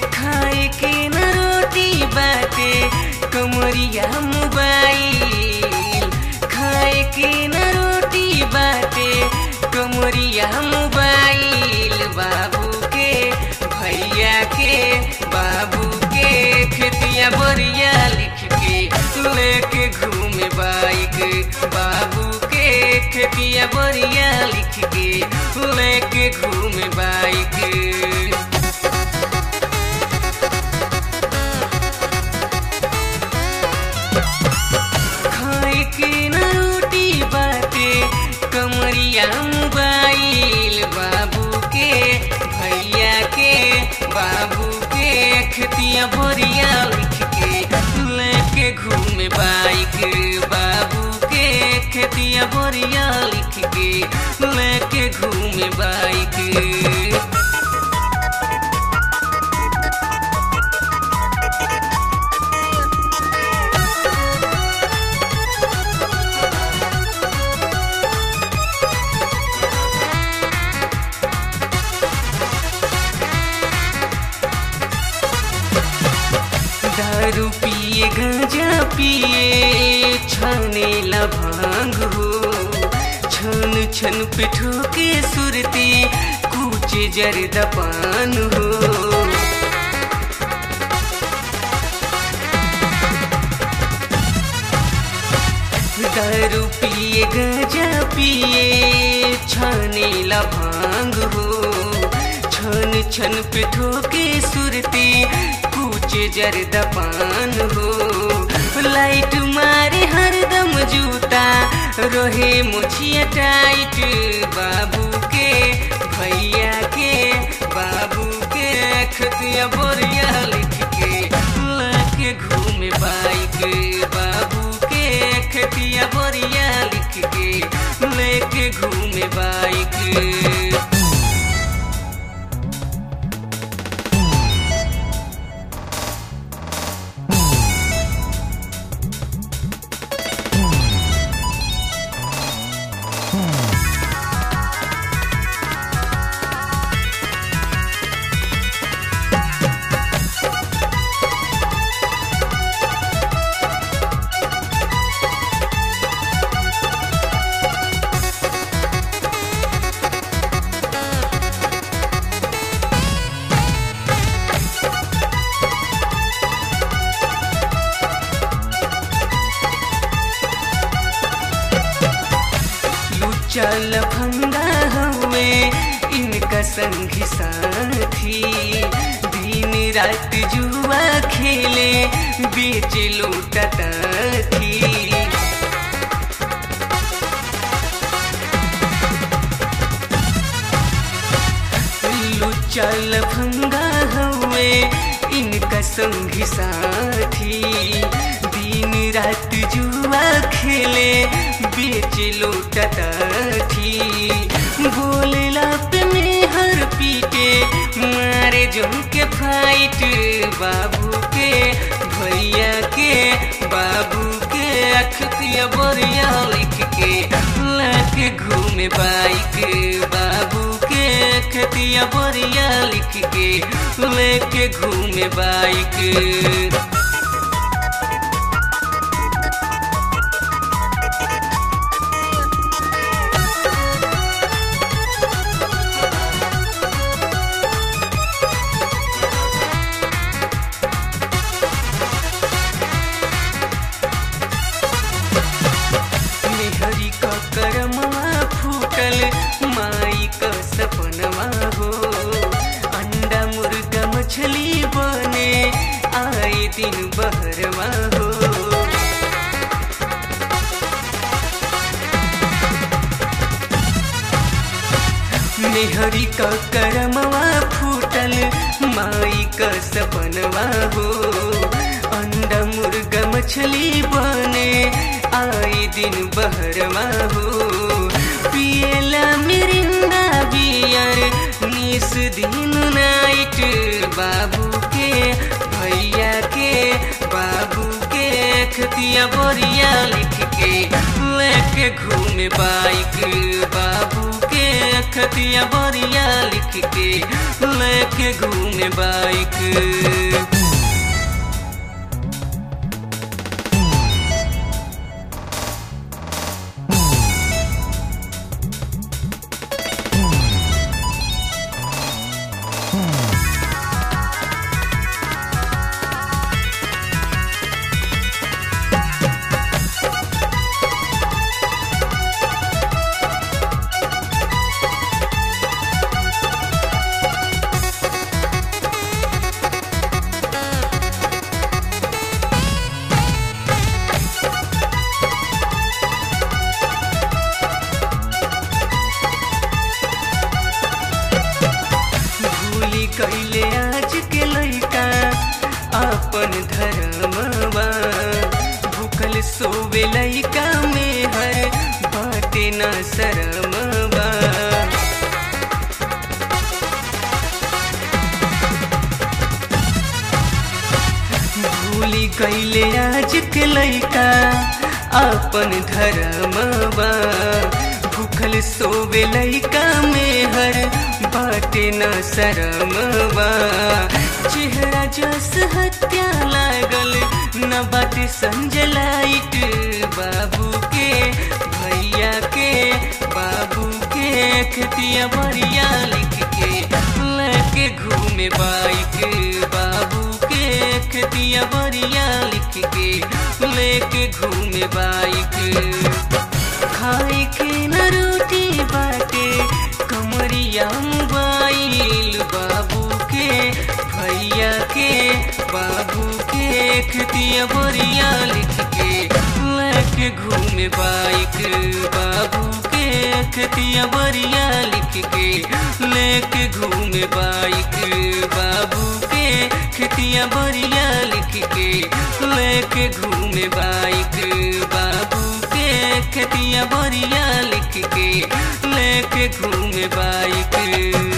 खाए के न रोटी बाटे कमरिया मोबाइल खाए के न रोटी बाटे कमरिया मोबाइल बाबू के भैया के बाबू के खेतिया बरिया लिख के लेके घूमे बाइक बाबू के खेतिया बरिया लिख के लेके घूमे बाइक खाए के न रोटी बाटे कमरिया मोबाइल बाबू के भैया के बाबू के खेतिया भरिया लिख के लेके घूमे बाइक बाबू के खेतिया भरिया लिख के लेके घूमे बाइक दारू पिए गांजा पिए छाने लभांग हो छन छन पे ठोके सुरती कूचे जरद पान हो दारू पिए गांजा पिए छाने लभांग हो छन छन पे ठोके सुरती कूचे जरद पान हो लाइट मारे हरदम जूता रोहे मुछिया टाइट बाबू के भैया के बाबू के खतिया बोरिया लिख के लेके घूमे बाइक बाबू के खतिया बोरिया लिख के लेके घूमे बाइक चल फंदा हुए इनका संगी साथी दिन रात जुआ खेले बेच लूटता थी चल फंगा हुए इनका संगी साथी दिन रात जुआ खेले बेच लूटता थी बोलला पे में हर पीटे मारे जम के फाइट बाबू के भैया के बाबू के अखतिया बोरिया लिख के लाके घूमे बाइक बाबू के खतिया बोरिया लिख के लेके घूमे बाइक मेहरी का करमवा फूटल माई का सपनवा हो अंडा मुर्गा मछली बने आए दिन बहरवा हो मेहरी का करमवा फूटल माई का सपनवा हो अंडा मुर्गा मछली बने आए दिन बहरवा हो पियला मिरिंदा बियर निस दिन नाइट बाबू के भैया के बाबू के खतिया बोरिया लिख के लेके घूमे बाइक बाबू के के खतिया बरिया लिख के लेके घूमे बाइक भूली कैले आज के लैका अपन धर्मवा भूखल सोवे लैका में हर बाटे न शरमवा भूली कैले आज के लैका अपन धर्मवा भूखल सोवे लैका में हर बाटे न शरमवा चेहरा जस हत्या लागल न बाटे संजलाइट बाबू के भैया के बाबू के खतिया बरिया लिख के लेके घूमे बाइक बाबू के खतिया बरिया लिख के लेके घूमे बाइक खाए के न रोटी बाटे कमरिया मोबाइल बाबू के भैया के बाबू के खतिया बरिया लिख के लेके घूमे बाइक बाबू के खतिया बरिया लिख के लेके घूमे बाइक बाबू के खतिया बरिया लिख के लेके घूमे बाइक बाबू के खतिया बरिया लिख के लेके घूमे बाइक